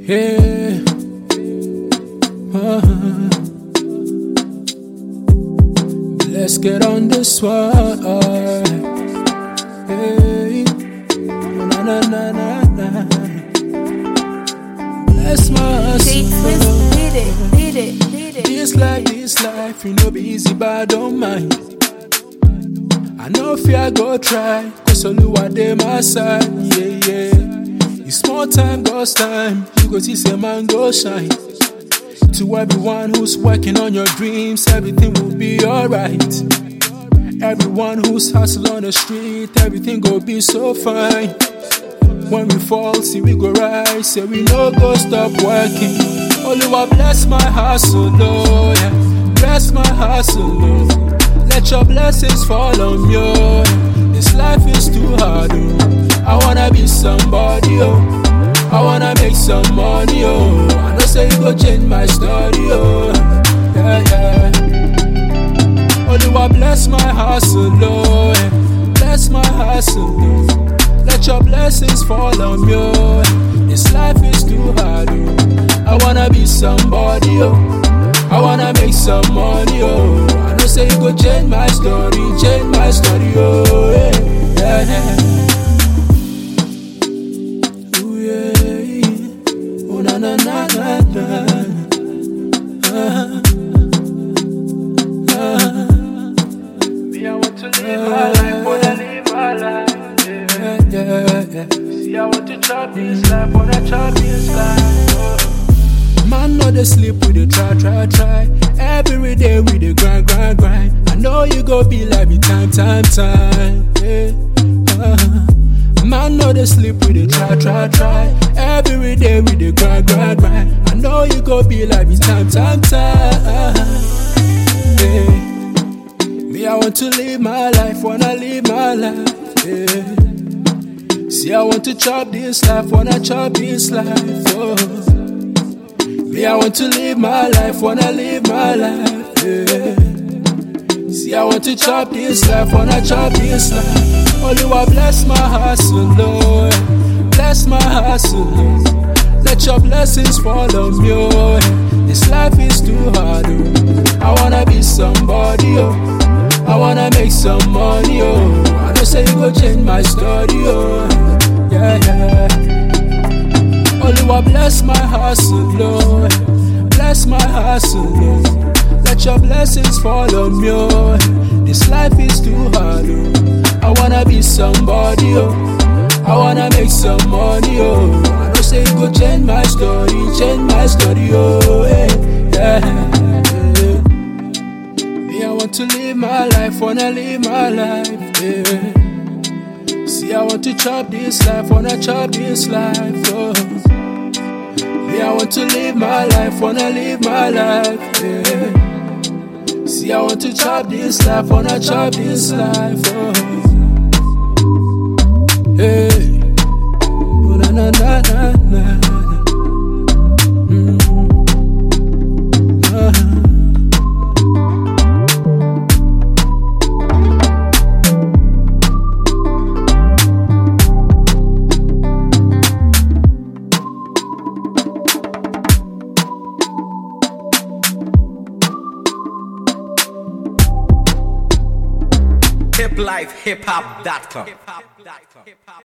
Yeah. Uh-huh. Let's get on this one. Hey. Na na na na na. Bless my Take this, soul. did it, did it, did it. This life, this life, you know be easy, but I don't mind. I know fear go try, cause Oluwa dey my side, yeah, yeah. It's small time, God's time, you go see say man go shine. To everyone who's working on your dreams, everything will be alright. Everyone who's hustle on the street, everything go be so fine. When we fall, see we go rise, say we no go stop working. Oluwa bless my hustle, oh yeah. Bless my hustle, oh. Let your blessings fall on me, oh. yeah. This life is too hard, oh. I wanna be somebody, oh. I wanna make some money, oh. I know say you go change my story, oh. Yeah, yeah. Oluwa bless my hustle, oh. yeah. Bless my hustle, oh. Let your blessings fall on me, oh. This life is too hard, oh. I wanna be somebody, oh. I wanna make some money, oh. I know say you go change my story, change my story, oh. Yeah, yeah. Ooh, yeah. Oh, na na na na na. Me, I want to live my life, wanna live my life. Yeah. Yeah, yeah. See, I want to chop this life, wanna chop this life. Oh. Man, no they sleep, we dey try, try, try. Every day we dey grind, grind, grind. I know you go be like me time, time, time. Yeah. Uh-huh. Man, no they sleep, we dey try, try, try. Every day we dey grind, grind, grind. I know you go be like me time, time, time. Yeah. Me, I want to live my life, wanna live my life. Yeah. See, I want to chop this life, wanna chop this life. Oh. Me, I want to live my life, wanna live my life. Yeah. See, I want to chop this life, wanna chop this life. Oluwa bless my hustle, Lord. Bless my hustle, Lord. Let your blessings fall on me, oh. This life is too hard, oh. I wanna be somebody, oh. I wanna make some money, oh. I know say you go change my story, oh. Yeah, yeah. Oluwa bless my hustle, Lord. Bless my hustle, Lord. Let your blessings fall on me, oh. This life is too hard, oh. I wanna be somebody, oh. I wanna make some money, oh. I know say you go change my story, change my story, oh. Hey, yeah, yeah. Me, I want to live my life, wanna live my life, yeah. See, I want to chop this life, wanna chop this life, oh. Me, I want to live my life, wanna live my life, yeah. See, I want to chop this life, wanna chop this life, oh. Hey, oh, na na na na na. Mm. Uh-huh. hiplifehiphop.com.